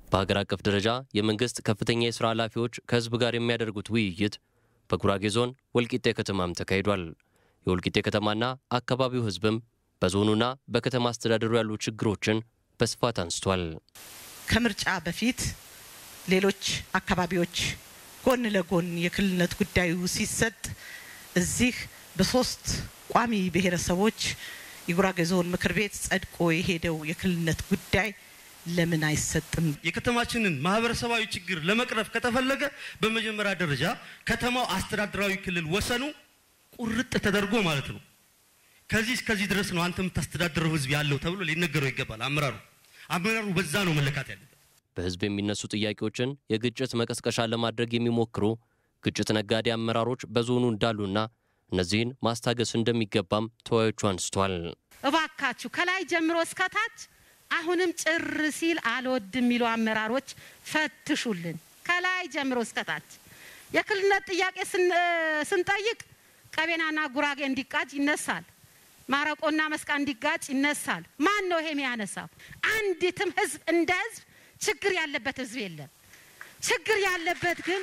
በሀገር አቀፍ ደረጃ የመንግስት ከፍተኛ የሥራ ኃላፊዎች ከህዝብ ጋር የሚያደርጉት ውይይት በጉራጌ ዞን ወልቂጤ ከተማም ተካሂዷል። የወልቂጤ ከተማና አካባቢው ህዝብም በዞኑና በከተማ አስተዳደሩ ያሉ ችግሮችን በስፋት አንስቷል። ከምርጫ በፊት ሌሎች አካባቢዎች ጎን ለጎን የክልልነት ጉዳዩ ሲሰጥ እዚህ በሶስት ቋሚ ብሔረሰቦች የጉራጌ ዞን ምክር ቤት ጸድቆ የሄደው የክልልነት ጉዳይ ለምን አይሰጥም? የከተማችንን ማህበረሰባዊ ችግር ለመቅረፍ ከተፈለገ በመጀመሪያ ደረጃ ከተማው አስተዳደራዊ ክልል ወሰኑ ቁርጥ ተደርጎ ማለት ነው። ከዚህ እስከዚህ ድረስ ነው አንተ የምታስተዳድረው ህዝብ ያለው ተብሎ ሊነገረው ይገባል። አመራሩ አመራሩ በዛ ነው መለካት ያለበት። በህዝብ የሚነሱ ጥያቄዎችን የግጭት መቀስቀሻ ለማድረግ የሚሞክሩ ግጭት ነጋዴ አመራሮች በዞኑ እንዳሉና እነዚህን ማስታገስ እንደሚገባም ተወያዮቹ አንስቷል። እባካችሁ ከላይ ጀምሮ እስከታች አሁንም ጭር ሲል አልወድም የሚሉ አመራሮች ፈትሹልን። ከላይ ጀምሮ እስከታች የክልልነት ጥያቄ ስንጠይቅ ቀቤናና ጉራጌ እንዲቃጭ ይነሳል። ማረቆና መስቃ እንዲጋጭ ይነሳል። ማን ነው ይሄ የሚያነሳው? አንዲትም ህዝብ እንደ ህዝብ ችግር ያለበት ህዝብ የለም። ችግር ያለበት ግን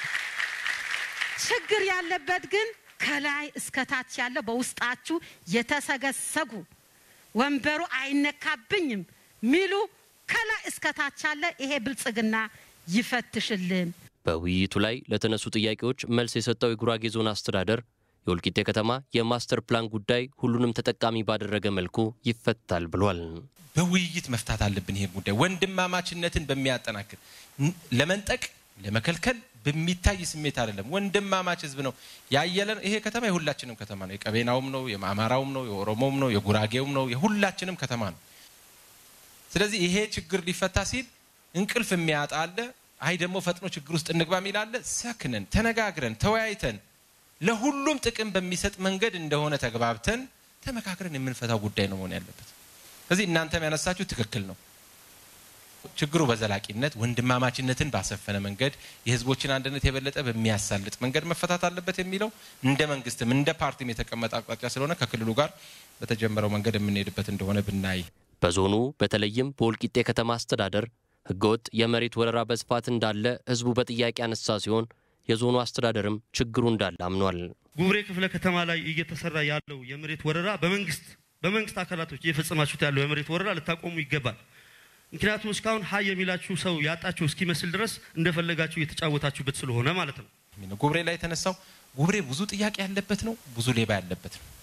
ችግር ያለበት ግን ከላይ እስከታች ያለው በውስጣችሁ የተሰገሰጉ ወንበሩ አይነካብኝም ሚሉ ከላይ እስከታች ያለ ይሄ ብልጽግና ይፈትሽልን። በውይይቱ ላይ ለተነሱ ጥያቄዎች መልስ የሰጠው የጉራጌ ዞን አስተዳደር የወልቂጤ ከተማ የማስተር ፕላን ጉዳይ ሁሉንም ተጠቃሚ ባደረገ መልኩ ይፈታል ብሏል። በውይይት መፍታት አለብን። ይሄ ጉዳይ ወንድማማችነትን በሚያጠናክር ለመንጠቅ ለመከልከል በሚታይ ስሜት አይደለም። ወንድማማች ህዝብ ነው ያየለን። ይሄ ከተማ የሁላችንም ከተማ ነው። የቀቤናውም ነው፣ የአማራውም ነው፣ የኦሮሞውም ነው፣ የጉራጌውም ነው፣ የሁላችንም ከተማ ነው። ስለዚህ ይሄ ችግር ሊፈታ ሲል እንቅልፍ የሚያጣ አለ። አይ ደግሞ ፈጥኖ ችግር ውስጥ እንግባ የሚል አለ። ሰክነን ተነጋግረን ተወያይተን ለሁሉም ጥቅም በሚሰጥ መንገድ እንደሆነ ተግባብተን ተመካክረን የምንፈታው ጉዳይ ነው መሆን ያለበት። ስለዚህ እናንተም ያነሳችሁ ትክክል ነው። ችግሩ በዘላቂነት ወንድማማችነትን ባሰፈነ መንገድ የህዝቦችን አንድነት የበለጠ በሚያሳልጥ መንገድ መፈታት አለበት የሚለው እንደ መንግስትም እንደ ፓርቲም የተቀመጠ አቅጣጫ ስለሆነ ከክልሉ ጋር በተጀመረው መንገድ የምንሄድበት እንደሆነ ብናይ በዞኑ በተለይም በወልቂጤ ከተማ አስተዳደር ህገወጥ የመሬት ወረራ በስፋት እንዳለ ህዝቡ በጥያቄ ያነሳ ሲሆን የዞኑ አስተዳደርም ችግሩ እንዳለ አምኗል። ጉብሬ ክፍለ ከተማ ላይ እየተሰራ ያለው የመሬት ወረራ በመንግስት በመንግስት አካላቶች እየፈጸማችሁት ያለው የመሬት ወረራ ልታቆሙ ይገባል። ምክንያቱም እስካሁን ሀይ የሚላችሁ ሰው ያጣችሁ እስኪመስል ድረስ እንደፈለጋችሁ እየተጫወታችሁበት ስለሆነ ማለት ነው። ጉብሬ ላይ የተነሳው ጉብሬ ብዙ ጥያቄ ያለበት ነው፣ ብዙ ሌባ ያለበት ነው።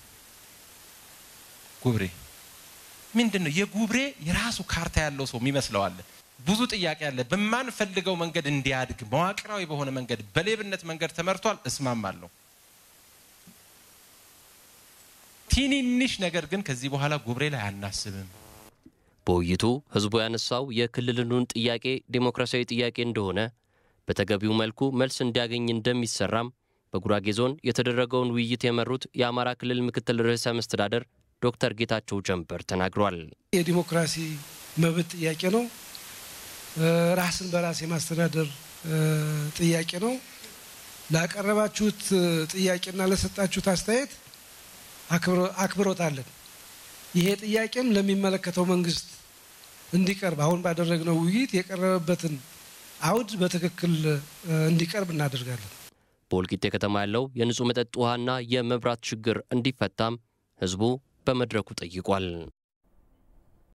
ጉብሬ ምንድን ነው? የጉብሬ የራሱ ካርታ ያለው ሰው የሚመስለው አለ። ብዙ ጥያቄ አለ። በማንፈልገው መንገድ እንዲያድግ መዋቅራዊ በሆነ መንገድ በሌብነት መንገድ ተመርቷል። እስማማለሁ። ትንንሽ ነገር ግን ከዚህ በኋላ ጉብሬ ላይ አናስብም። በውይይቱ ህዝቡ ያነሳው የክልሉን ጥያቄ ዴሞክራሲያዊ ጥያቄ እንደሆነ በተገቢው መልኩ መልስ እንዲያገኝ እንደሚሰራም በጉራጌ ዞን የተደረገውን ውይይት የመሩት የአማራ ክልል ምክትል ርዕሰ መስተዳደር ዶክተር ጌታቸው ጀንበር ተናግሯል። የዲሞክራሲ መብት ጥያቄ ነው። ራስን በራስ የማስተዳደር ጥያቄ ነው። ላቀረባችሁት ጥያቄና ለሰጣችሁት አስተያየት አክብሮት አለን። ይሄ ጥያቄም ለሚመለከተው መንግስት እንዲቀርብ አሁን ባደረግነው ውይይት የቀረበበትን አውድ በትክክል እንዲቀርብ እናደርጋለን። በወልቂጤ ከተማ ያለው የንጹህ መጠጥ ውሃና የመብራት ችግር እንዲፈታም ህዝቡ በመድረኩ ጠይቋል።